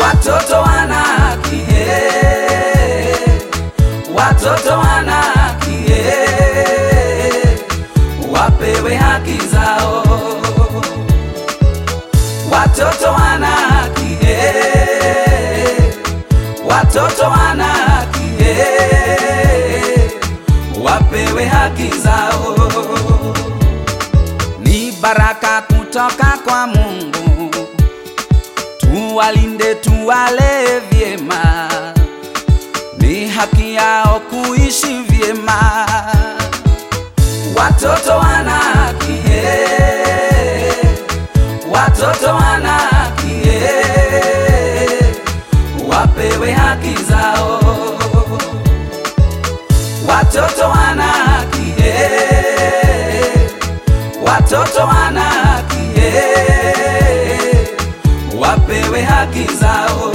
watoto wana haki eh. watoto wana haki eh. wapewe haki zao watoto wana haki eh. watoto wana haki eh. wapewe haki zao ni baraka kutoka kwa Mungu, tuwalinde, tuwale vyema, ni haki yao kuishi vyema. Watoto wana haki eh, watoto wana haki eh, wapewe haki zao. Watoto wana haki eh, watoto wana haki eh, wapewe haki zao.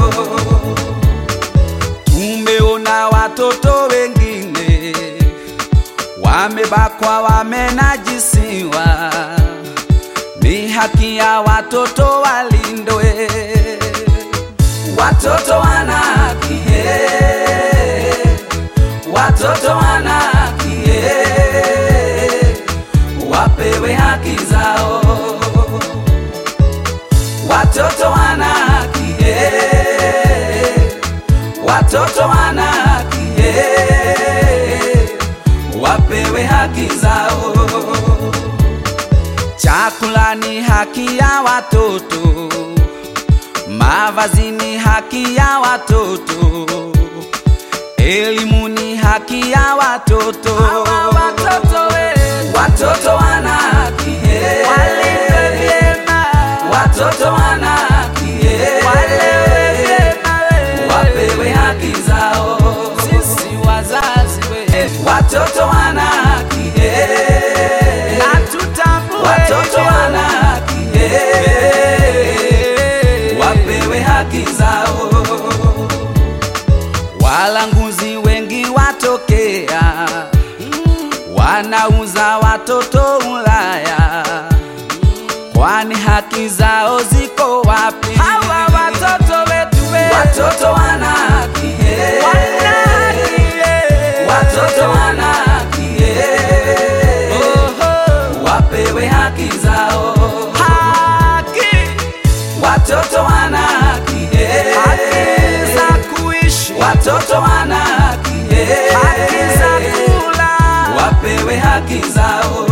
Tumeona watoto wengine wamebakwa, wamenajisiwa, ni haki ya watoto walindwe. Watoto wana haki eh, watoto wana haki eh, wapewe haki zao. Watoto wana haki eh, watoto wana haki eh, wapewe haki zao. Chakula ni haki ya watoto, mavazi ni haki ya watoto, elimu ni haki ya watoto. Hawa watoto wetu Watoto wana haki eh, walindwe vyema, watoto wana haki eh, walewe vyema wewe. wapewe haki zao. Sisi wazazi wetu Watoto wana haki eh, na tutambue watoto hivyo. wana haki eh, wapewe haki zao. Walanguzi wengi watokea, wanauza watoto Ulaya, kwani haki zao ziko wapi? Hawa watoto wetu wetu Watoto wana haki eh, wana haki, eh. watoto wana haki eh, Oho. wapewe haki zao. Haki, Watoto wana haki eh, haki za kuishi, watoto wana haki eh, haki za kula. wapewe haki zao.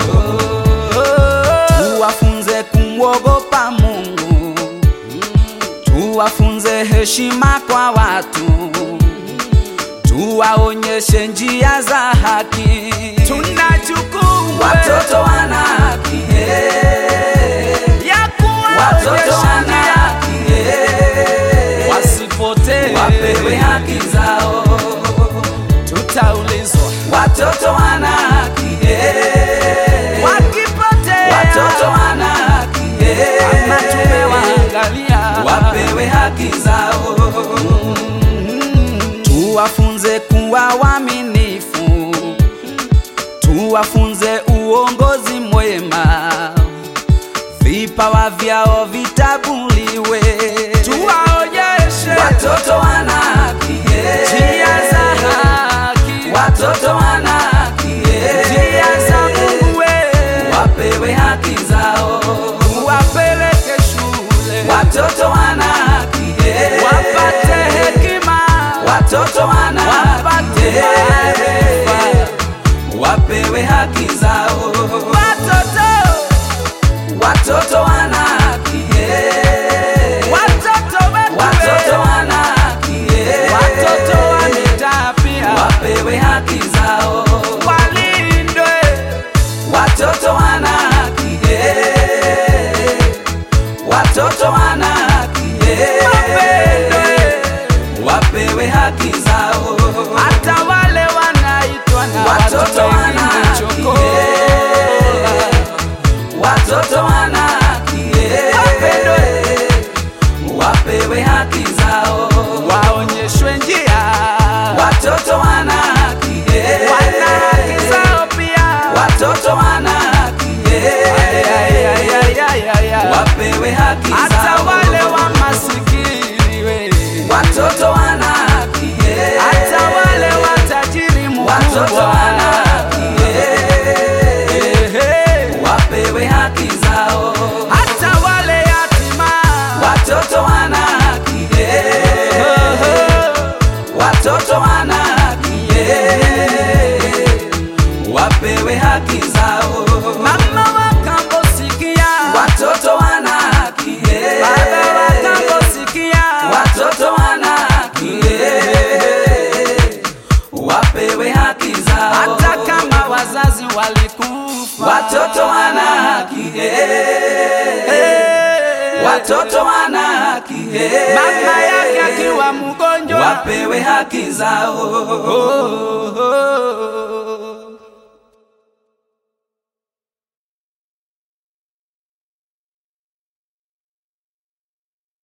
Tuwafunze kumwogopa Mungu, tuwafunze heshima kwa watu, tuwaonyeshe njia za haki. Tuna jukumu Watoto wana haki eh, ya watoto kuwaonyesha wana njia haki eh, wasipotee, wapewe haki zao. tutaulizwa Watoto wana haki eh, wakipotea, watoto wana haki eh, kama tumewaangalia wapewe haki zao. Tuwafunze kuwa waaminifu, tuwafunze uongozi mwema, vipawa vyao vitabuliwe. tuwaonyeshe Watoto wana haki eh, njia za haki, watoto wana haki eh, njia za Mungu wewe, wapewe haki zao. wapeleke shule Watoto wana haki eh, wapate hekima, watoto wana wapate haki eh, maarifa. wapewe haki zao. Watoto, Watoto wana haki eh, watoto wetu watoto wewe, wana haki eh, watoto wa mitaa pia wapewe haki zao. walindwe, Watoto wana haki eh, watoto wana haki eh, wapendwe, wapewe haki zao. hata wale wanaitwa na Watoto watu wana wengine haki chokola. eh, watoto wana haki eh, Wapendwe. wapewe haki zao. waonyeshwe njia, Watoto wana haki eh, wana haki zao pia. watoto wana haki eh, Ay, ay, ay, ay, ay, ay, ay. wapewe haki hata zao. wale wa masikini we watoto wana haki hey. mama yake akiwa mgonjwa wapewe haki zao oh, oh, oh.